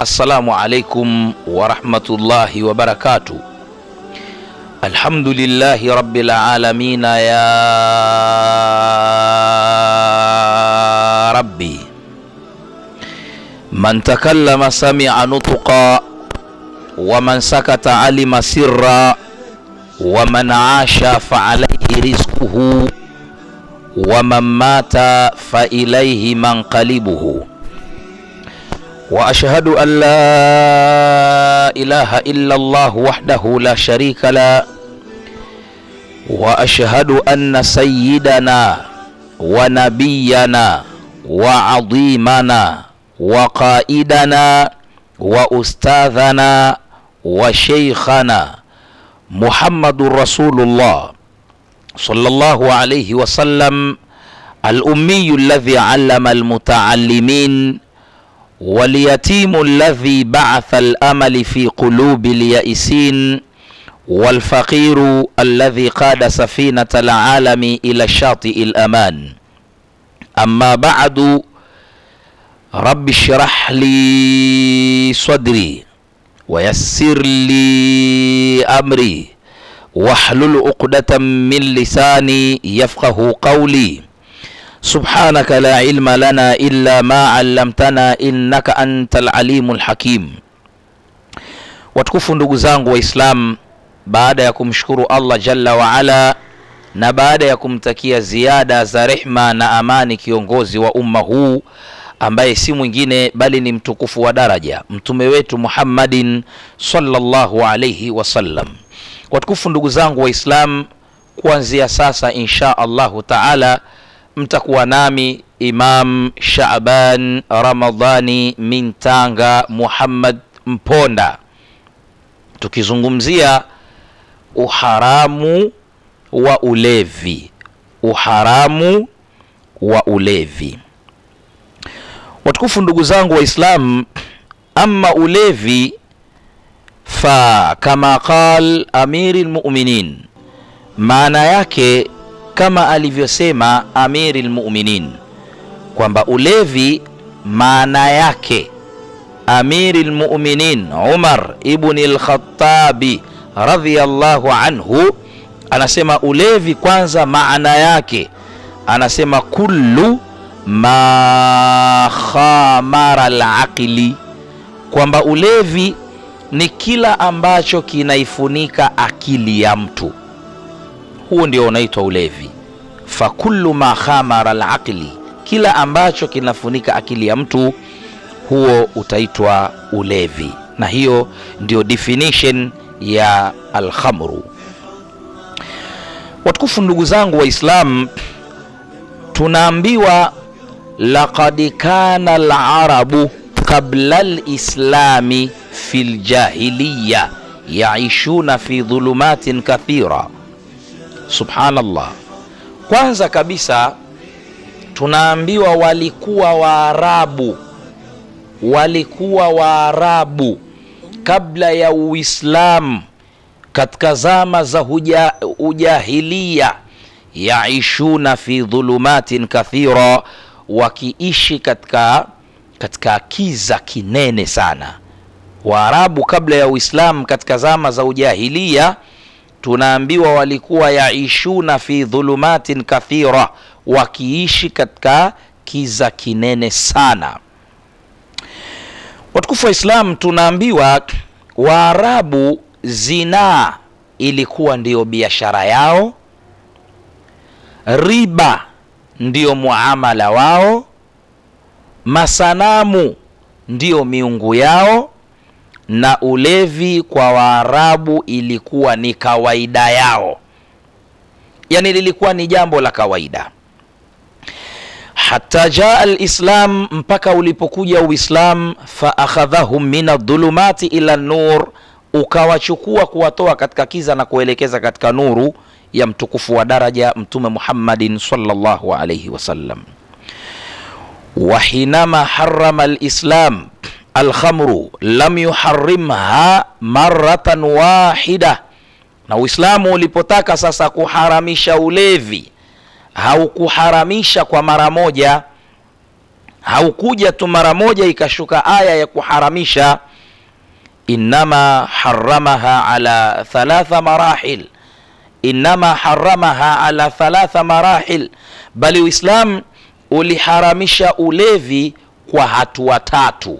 assalamu alaikum warahmatullahi wabarakatuh alhamdulillahi rabbil alamina ya rabbi man takallama samia nutqa waman sakata alima sirra waman asha faalaihi rizquhu waman mata failaihi manqalibuhu واشهد ان لا اله الا الله وحده لا شريك له واشهد ان سيدنا ونبينا وعظيمنا وقائدنا واستاذنا وشيخنا محمد رسول الله صلى الله عليه وسلم الامي الذي علم المتعلمين واليتيم الذي بعث الامل في قلوب اليائسين والفقير الذي قاد سفينه العالم الى الشاطئ الامان اما بعد رب اشرح لي صدري ويسر لي امري واحلل عقده من لساني يفقه قولي سبحانك لا علم لنا إلا ما علمتنا innaka anta alalimu lhakim. Watukufu ndugu zangu Waislamu, baada ya kumshukuru Allah jalla waala na baada ya kumtakia ziada za rehma na amani kiongozi wa umma huu ambaye si mwingine bali ni mtukufu wa daraja mtume wetu Muhammadin sallallahu alayhi wasallam. Watukufu ndugu zangu Waislamu, kuanzia sasa insha Allahu taala mtakuwa nami Imam Shaaban Ramadhani min Tanga Muhammad Mponda, tukizungumzia uharamu wa ulevi. Uharamu wa ulevi. Watukufu ndugu zangu Waislamu, ama ulevi fa kama qal amiri lmuminin, maana yake kama alivyosema amiri lmuminin kwamba ulevi maana yake amiri lmuminin Umar ibni lkhatabi radhiyallahu anhu anasema ulevi kwanza, maana yake anasema kullu ma khamara laqli, kwamba ulevi ni kila ambacho kinaifunika akili ya mtu huo ndio unaitwa ulevi. Fakullu ma khamara alaqli, kila ambacho kinafunika akili ya mtu, huo utaitwa ulevi, na hiyo ndio definition ya alkhamru. Watukufu ndugu zangu Waislamu, tunaambiwa laqad kana alarabu qabla lislami fi ljahiliya yaishuna fi dhulumatin kathira Subhanallah. Kwanza kabisa tunaambiwa walikuwa Waarabu, walikuwa Waarabu kabla ya Uislamu, katika zama za huja, ujahilia, yaishuna fi dhulumatin kathira, wakiishi katika katika kiza kinene sana. Waarabu kabla ya Uislamu katika zama za ujahilia tunaambiwa walikuwa yaishuna fi dhulumatin kathira, wakiishi katika kiza kinene sana. Watukufu wa Islam, tunaambiwa Waarabu zinaa ilikuwa ndiyo biashara yao, riba ndiyo muamala wao, masanamu ndiyo miungu yao na ulevi kwa Waarabu ilikuwa ni kawaida yao, yani lilikuwa ni jambo la kawaida. Hata jaa alislam, mpaka ulipokuja Uislam, fa akhadhahum min adhulumati ila nur, ukawachukua kuwatoa katika kiza na kuelekeza katika nuru ya mtukufu wa daraja Mtume Muhammadin sallallahu alayhi wasallam. wa hinama harama alislam alkhamru lam yuharimha maratan wahida, na Uislamu ulipotaka sasa kuharamisha ulevi haukuharamisha kwa mara moja. haukuja tu mara moja ikashuka aya ya kuharamisha innama haramaha ala thalatha marahil innama haramaha ala thalatha marahil bali uislam uliharamisha ulevi kwa hatua tatu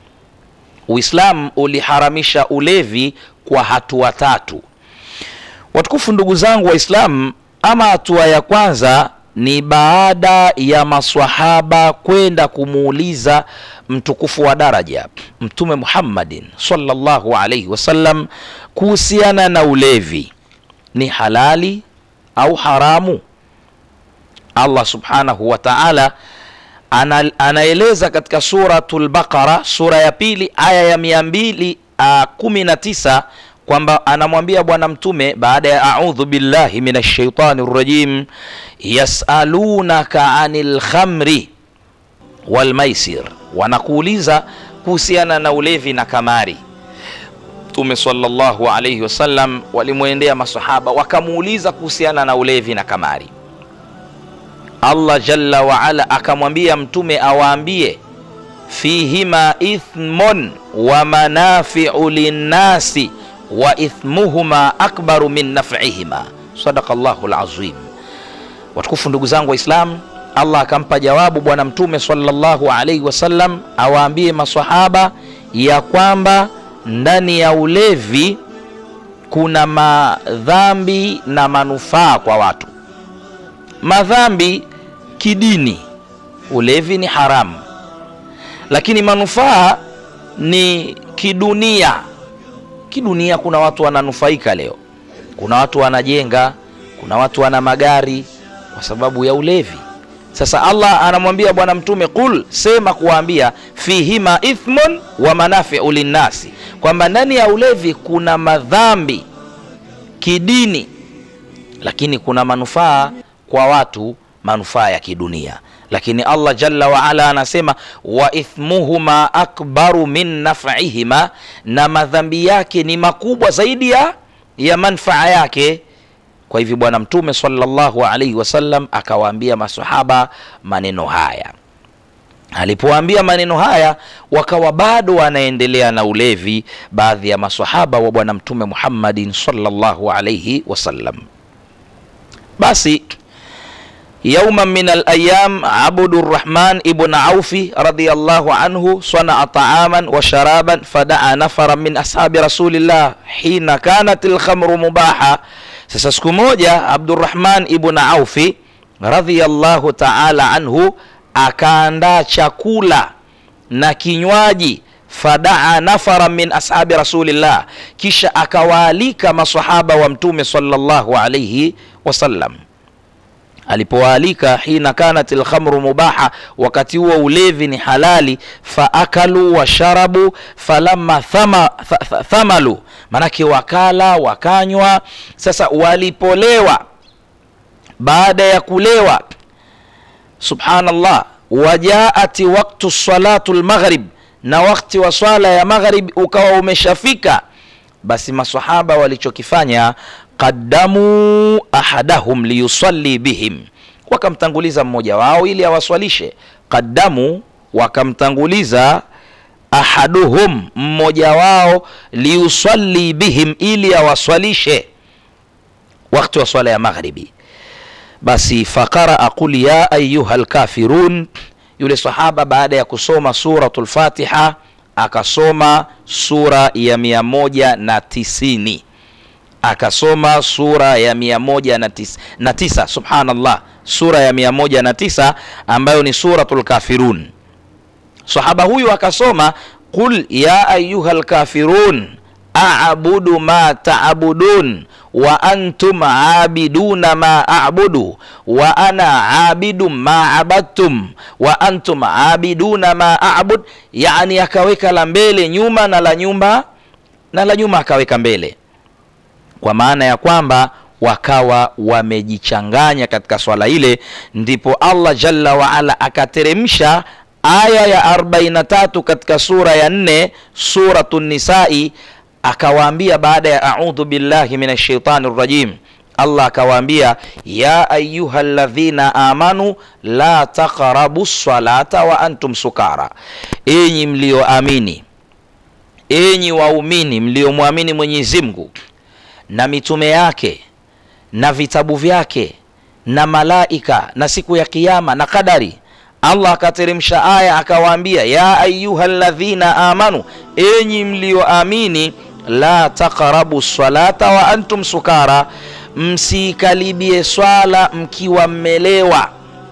uislam uliharamisha ulevi kwa hatua tatu watukufu ndugu zangu waislamu ama hatua ya kwanza ni baada ya maswahaba kwenda kumuuliza mtukufu wa daraja mtume muhammadin sallallahu alaihi wasallam kuhusiana na ulevi ni halali au haramu allah subhanahu wa taala ana, anaeleza katika suratul baqara sura ya pili aya ya mia mbili uh, kumi na tisa kwamba anamwambia bwana mtume baada ya audhu billahi min shaitani rajim yasalunaka anil khamri walmaisir wanakuuliza kuhusiana na ulevi na kamari mtume sallallahu alaihi wasallam walimwendea masahaba wakamuuliza kuhusiana na ulevi na kamari allah jalla waala akamwambia mtume awaambie fihima ithmun wa manafiu linnasi wa ithmuhuma akbaru min nafihima sadaka llahu lazim watukufu ndugu zangu waislam allah akampa jawabu bwana mtume sallallahu alaihi wasallam awaambie masahaba ya kwamba ndani ya ulevi kuna madhambi na manufaa kwa watu madhambi kidini ulevi ni haramu lakini manufaa ni kidunia kidunia kuna watu wananufaika leo kuna watu wanajenga kuna watu wana magari kwa sababu ya ulevi sasa allah anamwambia bwana mtume qul sema kuwaambia fihima ithmun wa manafiu linnasi kwamba ndani ya ulevi kuna madhambi kidini lakini kuna manufaa kwa watu manufaa ya kidunia lakini allah jalla waala anasema wa ithmuhuma akbaru min nafihima na madhambi yake ni makubwa zaidi ya ya manfaa yake kwa hivyo bwana mtume salllahu alaihi wasallam akawaambia masahaba maneno haya alipowaambia maneno haya wakawa bado wanaendelea na ulevi baadhi ya masahaba wa bwana mtume muhammadin salllahu alaihi wasallam basi يوما من الأيام عبد الرحمن ابن عوف رضي الله عنه صنع طعاما وشرابا فدعا نفرا من أصحاب رسول الله حين كانت الخمر مباحة sasa siku moja abdurahman ibn aufi radhiallahu taala anhu akaandaa chakula na kinywaji fadaa nafara min ashabi rasulillah kisha akawaalika masahaba wa mtume salllahu alaihi wasallam alipowaalika hina kanat lkhamru mubaha wakati huo ulevi ni halali faakalu washarabu falamma thama, th, th, thamalu manake wakala wakanywa sasa walipolewa baada ya kulewa subhanallah wajaati waktu salatu lmaghrib na wakti wa swala ya maghrib ukawa umeshafika basi masahaba walichokifanya qaddamu ahadahum liyusalli bihim wakamtanguliza mmoja wao ili awaswalishe qaddamu wakamtanguliza ahaduhum mmoja wao liyusalli bihim ili awaswalishe wakati wa swala ya maghribi basi faqaraa qul ya ayuha lkafirun yule sahaba baada ya kusoma suratu lfatiha akasoma sura ya mia moja na tisini akasoma sura ya mia moja na tisa, na tisa subhanallah sura ya mia moja na tisa ambayo ni suratu lkafirun sahaba huyu akasoma qul ya ayuha lkafirun abudu ma taabudun wa antum abiduna ma abudu wa ana abidu ma abadtum wa antum abiduna ma abud yani akaweka la mbele nyuma na la nyumba na la nyuma akaweka mbele kwa maana ya kwamba wakawa wamejichanganya katika swala ile ndipo allah jalla waala akateremsha aya ya 43 katika sura ya 4 suratu nisai akawaambia baada ya audhu billahi min shaitani rajim allah akawaambia ya ayuha ladhina amanu la taqrabu salata wa antum sukara enyi mlioamini enyi waumini mliomwamini mwenyezi mungu na mitume yake na vitabu vyake na malaika na siku ya kiama na kadari allah akateremsha aya akawaambia ya ayuha ladhina amanu enyi mlioamini la taqrabu salata wa antum sukara msiikaribie swala mkiwa mmelewa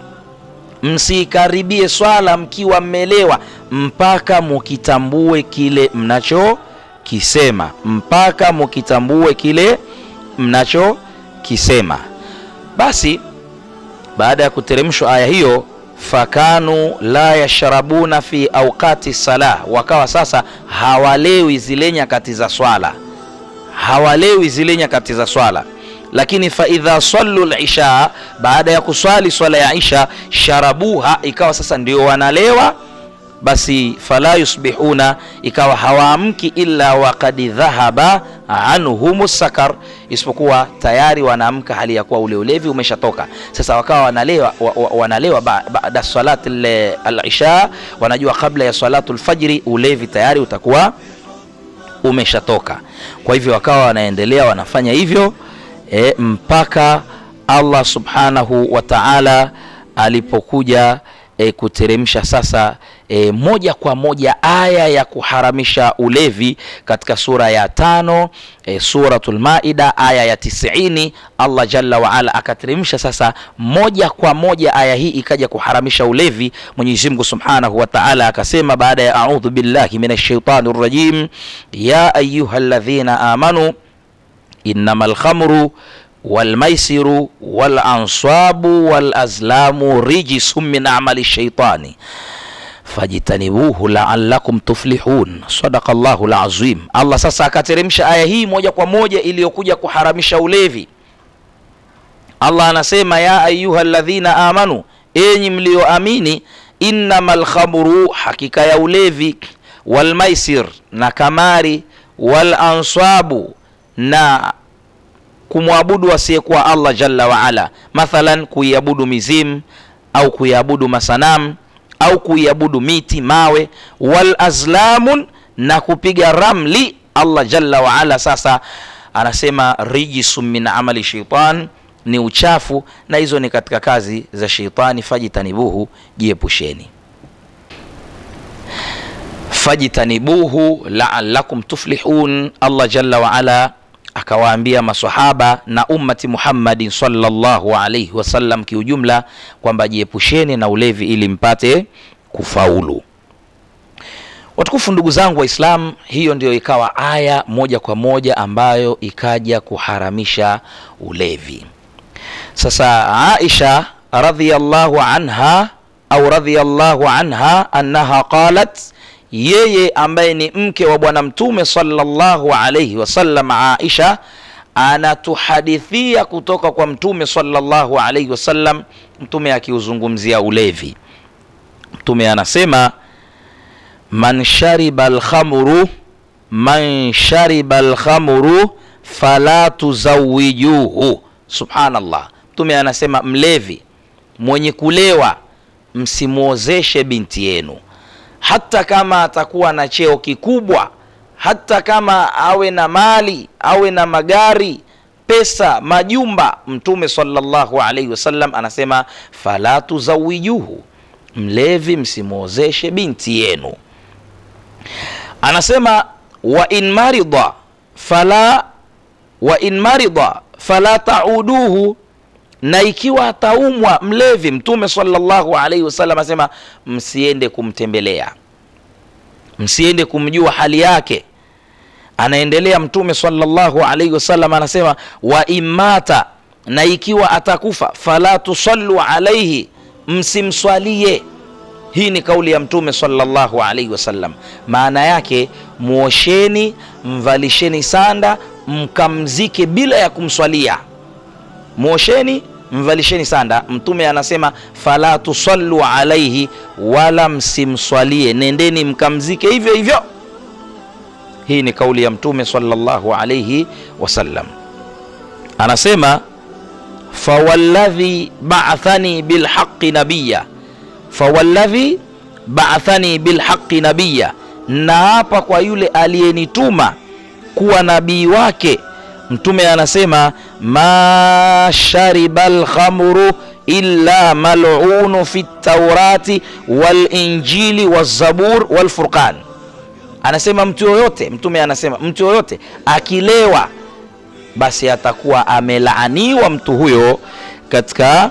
msiikaribie swala mkiwa mmelewa mpaka mukitambue kile mnachokisema mpaka mukitambue kile mnachokisema basi baada ya kuteremshwa aya hiyo fakanu la yashrabuna fi auqati salah wakawa sasa hawalewi zile nyakati za swala hawalewi zile nyakati za swala lakini faidha sallu lisha baada ya kuswali swala ya isha sharabuha ikawa sasa ndio wanalewa basi fala yusbihuna ikawa hawaamki illa wakad dhahaba anhum sakar isipokuwa tayari wanaamka hali ya kuwa ule ulevi umeshatoka sasa wakawa wanalewa, wa, wa, wanalewa baada ba, salat alisha wanajua kabla ya salatu lfajri ulevi tayari utakuwa umeshatoka kwa hivyo wakawa wanaendelea wanafanya hivyo e, mpaka allah subhanahu wa taala alipokuja e, kuteremsha sasa e, moja kwa moja aya ya kuharamisha ulevi katika sura ya tano e, suratul maida aya ya tisini allah jalla waala akateremsha sasa moja kwa moja aya hii ikaja kuharamisha ulevi mwenyezi mungu subhanahu wa taala akasema baada ya audhu billahi min ashaitani rajim ya ayuha ladhina amanu innama lkhamru والميسر والأنصاب والأزلام رجس من عمل الشيطان fajtanibuhu laalakum tuflihun sadaka llahu lazim allah sasa akateremsha aya hii moja kwa moja iliyokuja kuharamisha ulevi allah anasema ya ayuha ladhina amanu enyi mlioamini innama lkhamru hakika ya ulevi walmaisir na kamari walansabu na kumwabudu asiyekuwa allah jalla waala mathalan kuiabudu mizimu au kuiabudu masanamu au kuiabudu miti mawe wal azlamun na kupiga ramli allah jalla waala sasa anasema rijisun min amali sheitan ni uchafu na hizo ni katika kazi za sheitani fajitanibuhu jiepusheni fajtanibuhu laalakum tuflihun allah jalla waala akawaambia masahaba na ummati muhammadin salllahu alaihi wasallam kiujumla kwamba jiepusheni na ulevi ili mpate kufaulu watukufu ndugu zangu waislam hiyo ndio ikawa aya moja kwa moja ambayo ikaja kuharamisha ulevi sasa aisha radhiallahu anha au radhiallahu anha annaha qalat yeye ambaye ni mke wa bwana mtume sallallahu alaihi wasallam aisha anatuhadithia kutoka kwa mtume sallallahu alaihi wasallam mtume akiuzungumzia ulevi mtume anasema man shariba lkhamru man shariba lkhamru fala tuzawijuhu subhanallah mtume anasema mlevi mwenye kulewa msimwozeshe binti yenu hata kama atakuwa na cheo kikubwa hata kama awe na mali awe na magari pesa majumba mtume sallallahu alaihi wasallam anasema fala tuzawijuhu mlevi msimwozeshe binti yenu anasema wa in marida fala wa in marida fala tauduhu na ikiwa ataumwa mlevi mtume sallallahu alaihi wasallam anasema msiende kumtembelea msiende kumjua hali yake anaendelea mtume sallallahu alaihi wasallam anasema wa imata na ikiwa atakufa fala tusallu alaihi msimswalie hii ni kauli ya mtume sallallahu alaihi wasallam maana yake mwosheni mvalisheni sanda mkamzike bila ya kumswalia mwosheni mvalisheni sanda mtume anasema fala tusallu alaihi wala msimswalie nendeni mkamzike hivyo hivyo hii ni kauli ya mtume sallallahu alaihi wasallam anasema fawalladhi ba'athani bilhaqi nabiya fawalladhi ba'athani bilhaqi nabiya naapa kwa yule aliyenituma kuwa nabii wake mtume anasema ma shariba lkhamru illa malunu fi taurati walinjili wazabur walfurqan anasema mtu yoyote mtume anasema mtu yoyote akilewa basi atakuwa amelaaniwa mtu huyo katika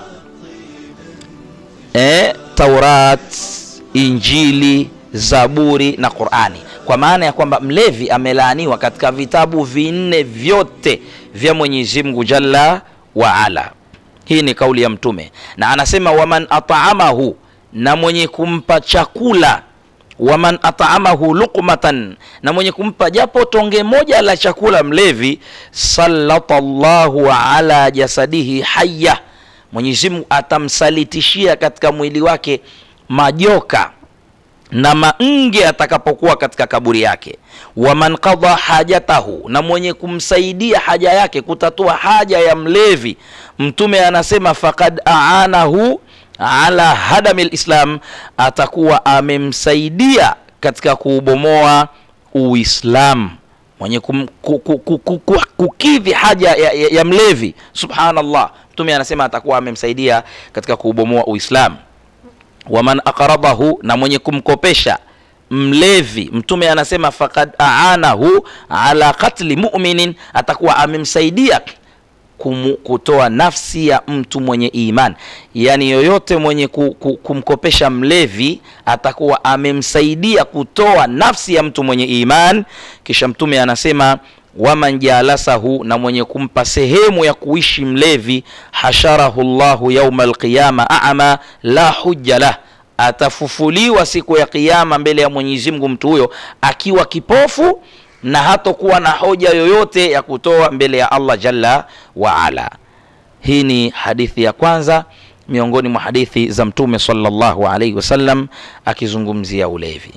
eh, taurat injili zaburi na qurani kwa maana ya kwamba mlevi amelaaniwa katika vitabu vinne vyote vya mwenyezi mungu jalla waala hii ni kauli ya mtume na anasema waman ataamahu na mwenye kumpa chakula waman ataamahu luqmatan na mwenye kumpa japo tonge moja la chakula mlevi sallata llahu ala jasadihi haya mwenyezi mungu atamsalitishia katika mwili wake majoka na mange atakapokuwa katika kaburi yake waman qadha hajatahu na mwenye kumsaidia haja yake kutatua haja ya mlevi mtume anasema fakad aanahu ala hadami lislam atakuwa amemsaidia katika kuubomoa uislam mwenye kum, ku, ku, ku, ku, ku, kukidhi haja ya, ya, ya mlevi subhanallah mtume anasema atakuwa amemsaidia katika kuubomoa uislam waman aqradahu na mwenye kumkopesha mlevi mtume anasema fakad aanahu ala qatli muminin atakuwa amemsaidia kumu, kutoa nafsi ya mtu mwenye iman yaani yoyote mwenye ku, ku, kumkopesha mlevi atakuwa amemsaidia kutoa nafsi ya mtu mwenye iman kisha mtume anasema waman jalasahu na mwenye kumpa sehemu ya kuishi mlevi hasharahu llahu yauma alqiyama ama la hujja lah atafufuliwa siku ya kiyama mbele ya mwenyezi mungu mtu huyo akiwa kipofu na hatokuwa na hoja yoyote ya kutoa mbele ya allah jalla waala hii ni hadithi ya kwanza miongoni mwa hadithi za mtume salllahu alaihi wasallam akizungumzia ulevi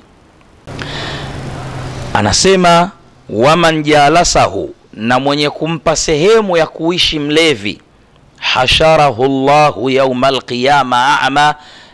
anasema waman jalasahu na mwenye kumpa sehemu ya kuishi mlevi hasharahu llahu yauma alqiyama ama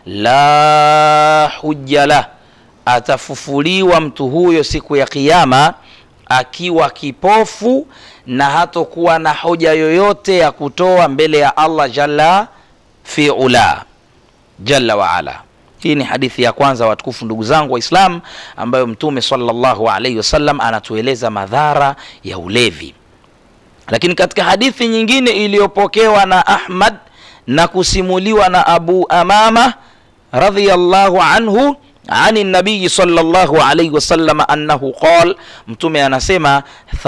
la hujja lah atafufuliwa mtu huyo siku ya kiyama akiwa kipofu na hatokuwa na hoja yoyote ya kutoa mbele ya allah jalla fi ula jalla waala hii ni hadithi ya kwanza watukufu ndugu zangu waislam ambayo mtume salllahu alaihi wasallam anatueleza madhara ya ulevi lakini katika hadithi nyingine iliyopokewa na ahmad na kusimuliwa na abu amama radhiallahu anhu عن النبي صلى الله عليه وسلم أنه قال متومي أنا سما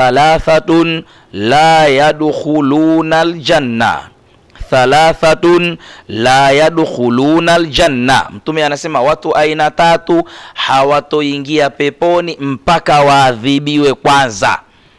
ثلاثة لا يدخلون الجنة thalathatun la yadkhuluna aljanna mtume anasema watu aina tatu hawatoingia peponi mpaka waadhibiwe kwanza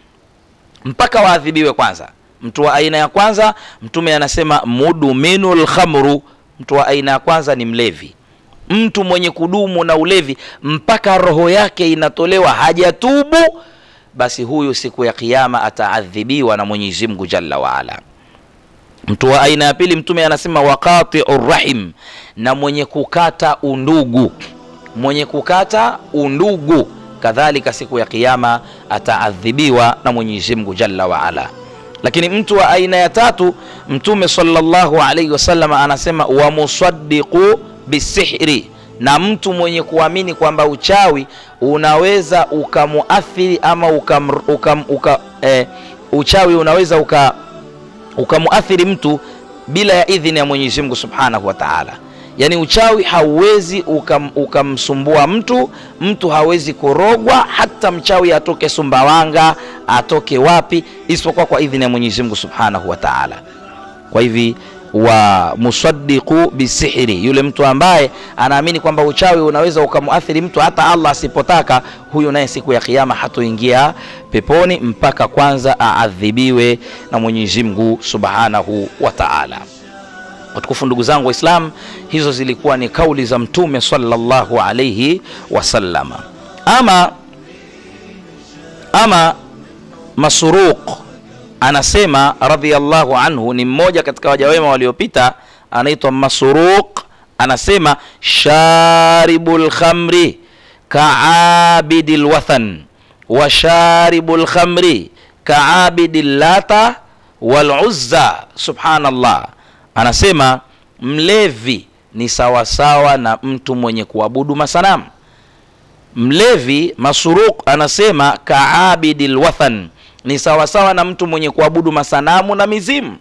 mpaka waadhibiwe kwanza mtu wa aina ya kwanza mtume anasema muduminu lkhamru mtu wa aina ya kwanza ni mlevi mtu mwenye kudumu na ulevi mpaka roho yake inatolewa hajatubu basi huyu siku ya kiama ataadhibiwa na mwenyezi mungu jalla waala mtu wa aina ya pili mtume anasema waqatiu rahim na mwenye kukata undugu mwenye kukata undugu kadhalika siku ya kiama ataadhibiwa na mwenyezi mungu jalla waala lakini mtu wa aina ya tatu mtume salllahu alaihi wasallam anasema wamusadiqu bisihri na mtu mwenye kuamini kwamba uchawi unaweza ukamuathiri ama ukam, ukam, uka, eh, uchawi unaweza uka ukamuathiri mtu bila ya idhini ya mwenyezi mungu subhanahu wa taala yaani uchawi hauwezi ukam, ukamsumbua mtu mtu hawezi kurogwa hata mchawi atoke sumbawanga atoke wapi isipokuwa kwa idhini ya mwenyezi mungu subhanahu wa taala kwa hivi wa musadiqu bisihri yule mtu ambaye anaamini kwamba uchawi unaweza ukamuathiri mtu hata allah asipotaka huyu naye siku ya kiama hatoingia peponi mpaka kwanza aadhibiwe na mwenyezi mungu subhanahu wa taala watukufu ndugu zangu waislam hizo zilikuwa ni kauli za mtume salllahu alaihi wasallama ama ama masuruq anasema radhiallahu anhu ni mmoja katika waja wema waliopita anaitwa masruq anasema sharibu lkhamri kaabidi lwathan wa sharibu lkhamri kaabidi llata waluzza subhanallah anasema mlevi ni sawasawa na mtu mwenye kuabudu masanamu mlevi masuruq anasema kaabidi lwathan ni sawasawa na mtu mwenye kuabudu masanamu na mizimu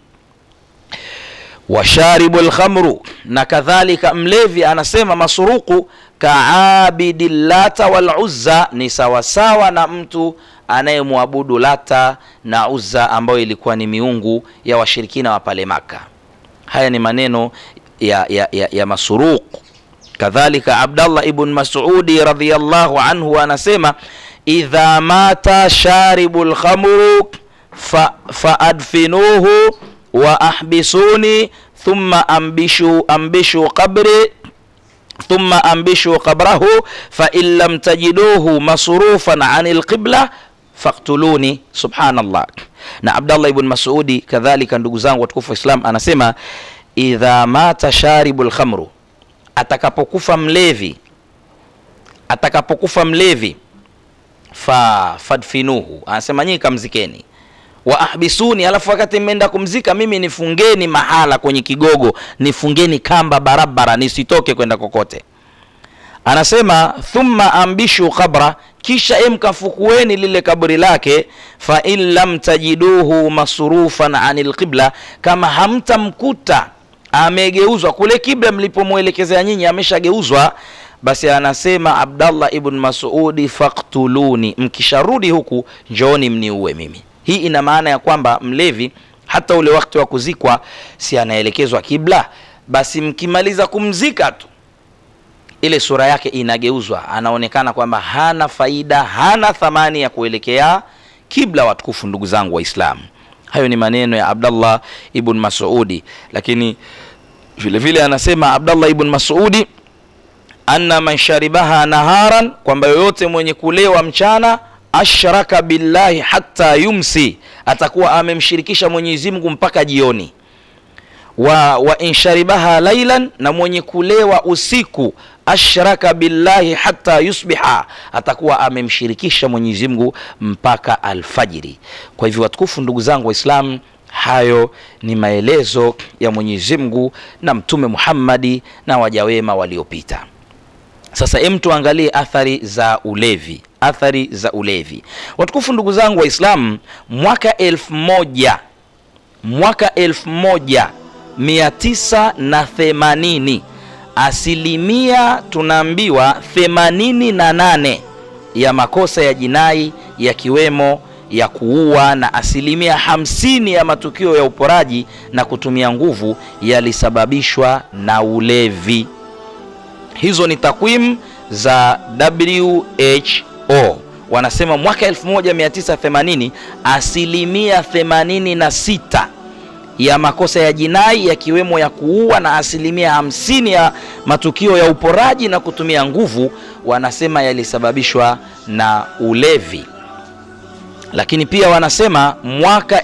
washaribu lkhamru na kadhalika mlevi anasema masuruku kaabidi lata waluzza ni sawasawa na mtu anayemwabudu lata na uzza ambayo ilikuwa ni miungu ya washirikina wa pale maka haya ni maneno ya, ya, ya, ya masuruq kadhalika abdallah ibn masudi radiallahu anhu anasema idha mata sharibu lkhamru fa, faadfinuhu wa ahbisuni thumma ambishu ambishu qabri thumma ambishu qabrahu fain lam tajiduhu masrufan ani lqibla faktuluni subhanallah na abdallah ibn masudi kadhalika ndugu zangu watukufu wa islam anasema idha mata sharibu lkhamru atakapokufa mlevi atakapokufa mlevi fa fadfinuhu anasema nyinyi kamzikeni wa ahbisuni alafu wakati mmeenda kumzika mimi nifungeni mahala kwenye kigogo nifungeni kamba barabara nisitoke kwenda kokote anasema thumma ambishu qabra kisha emkafukueni lile kaburi lake fa in lam tajiduhu masrufan ani lqibla kama hamtamkuta amegeuzwa kule kibla mlipomwelekezea nyinyi ameshageuzwa basi anasema abdallah ibn masudi faktuluni mkisharudi huku njooni mniue mimi hii ina maana ya kwamba mlevi hata ule wakati wa kuzikwa si anaelekezwa kibla basi mkimaliza kumzika tu ile sura yake inageuzwa anaonekana kwamba hana faida hana thamani ya kuelekea kibla watukufu ndugu zangu waislamu hayo ni maneno ya abdallah ibn masudi lakini vile vile anasema abdallah ibn masudi anna man sharibaha naharan kwamba yoyote mwenye kulewa mchana ashraka billahi hatta yumsi atakuwa amemshirikisha mwenyezi mungu mpaka jioni wa, wa insharibaha lailan na mwenye kulewa usiku ashraka billahi hata yusbiha atakuwa amemshirikisha mwenyezi mungu mpaka alfajiri kwa hivyo watukufu ndugu zangu waislamu hayo ni maelezo ya mwenyezi mungu na mtume muhammadi na wajawema waliopita sasa em tuangalie athari za ulevi athari za ulevi watukufu ndugu zangu waislamu mwaka elfu moja mwaka elfu moja mia tisa na themanini asilimia tunaambiwa themanini na nane ya makosa ya jinai yakiwemo ya kuua na asilimia hamsini ya matukio ya uporaji na kutumia nguvu yalisababishwa na ulevi hizo ni takwimu za who wanasema mwaka 1980 asilimia 86 ya makosa ya jinai yakiwemo ya kuua na asilimia hamsini ya matukio ya uporaji na kutumia nguvu wanasema yalisababishwa na ulevi lakini pia wanasema mwaka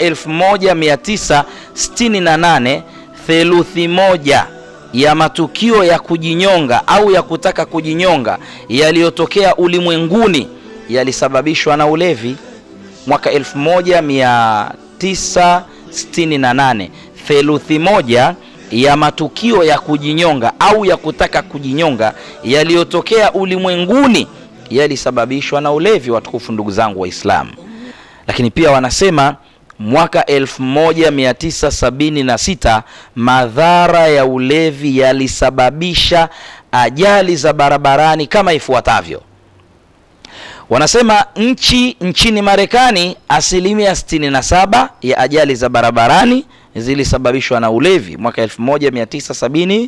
1968 theluthi moja ya matukio ya kujinyonga au ya kutaka kujinyonga yaliyotokea ulimwenguni yalisababishwa na ulevi mwaka 1968 theluthi moja ya matukio ya kujinyonga au ya kutaka kujinyonga yaliyotokea ulimwenguni yalisababishwa na ulevi watukufu ndugu zangu waislamu lakini pia wanasema mwaka 1976 madhara ya ulevi yalisababisha ajali za barabarani kama ifuatavyo wanasema nchi nchini marekani asilimia 67 ya ajali za barabarani zilisababishwa na ulevi mwaka 1976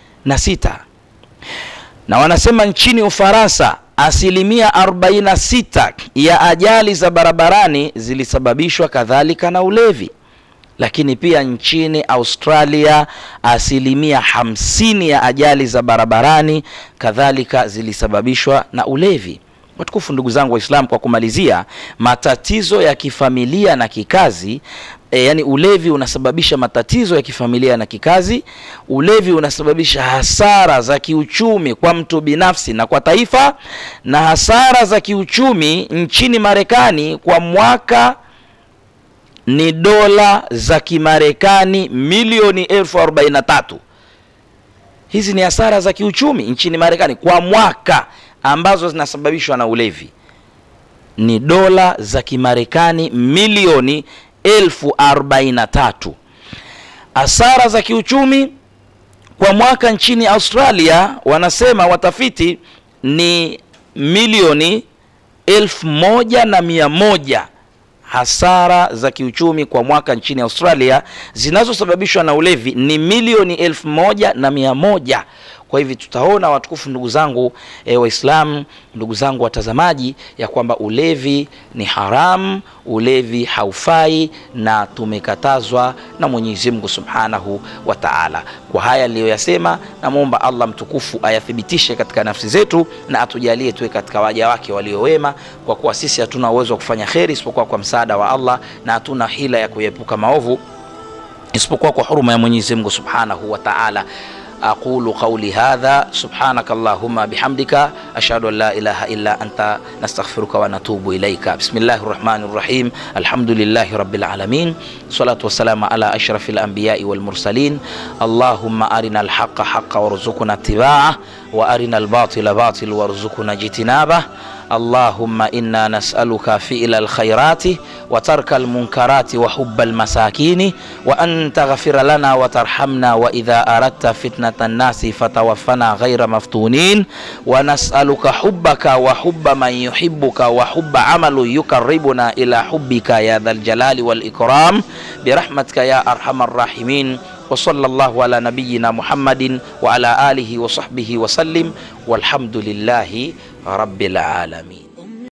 na wanasema nchini ufaransa asilimia 46 ya ajali za barabarani zilisababishwa kadhalika na ulevi lakini pia nchini australia asilimia 50 ya ajali za barabarani kadhalika zilisababishwa na ulevi Watukufu ndugu zangu Waislamu, kwa kumalizia, matatizo ya kifamilia na kikazi e, yani ulevi unasababisha matatizo ya kifamilia na kikazi. Ulevi unasababisha hasara za kiuchumi kwa mtu binafsi na kwa taifa, na hasara za kiuchumi nchini Marekani kwa mwaka ni dola za Kimarekani milioni elfu arobaini na tatu. Hizi ni hasara za kiuchumi nchini Marekani kwa mwaka ambazo zinasababishwa na ulevi, ni dola za Kimarekani milioni elfu arobaini na tatu. Hasara za kiuchumi kwa mwaka nchini Australia wanasema watafiti ni milioni elfu moja na mia moja hasara za kiuchumi kwa mwaka nchini Australia zinazosababishwa na ulevi ni milioni elfu moja na mia moja. Kwa hivi tutaona watukufu, ndugu zangu e, Waislamu, ndugu zangu watazamaji, ya kwamba ulevi ni haramu, ulevi haufai na tumekatazwa na Mwenyezi Mungu Subhanahu wa Ta'ala. Kwa haya niliyoyasema, namwomba Allah mtukufu ayathibitishe katika nafsi zetu na atujalie tuwe katika waja wake waliowema, kwa kuwa sisi hatuna uwezo wa kufanya kheri isipokuwa kwa msaada wa Allah na hatuna hila ya kuepuka maovu isipokuwa kwa huruma ya Mwenyezi Mungu Subhanahu wa Ta'ala. aqulu qawli hadha subhanaka allahumma bihamdika ashhadu an la ilaha illa anta nastaghfiruka wa natubu ilaika bismillahir rahmanir rahim alhamdulillahi rabbil alamin salatu wassalamu ala ashrafil anbiya'i wal mursalin allahumma arina alhaqqa haqqan warzuqna ittiba'ah wa arina albatila batil warzuqna jitinabah اللهم إنا نسألك فعل الخيرات وترك المنكرات وحب المساكين وأن تغفر لنا وترحمنا وإذا أردت فتنة الناس فتوفنا غير مفتونين ونسألك حبك وحب من يحبك وحب عمل يقربنا إلى حبك يا ذا الجلال والإكرام برحمتك يا أرحم الراحمين وصلى الله على نبينا محمد وعلى آله وصحبه وسلم والحمد لله رب العالمين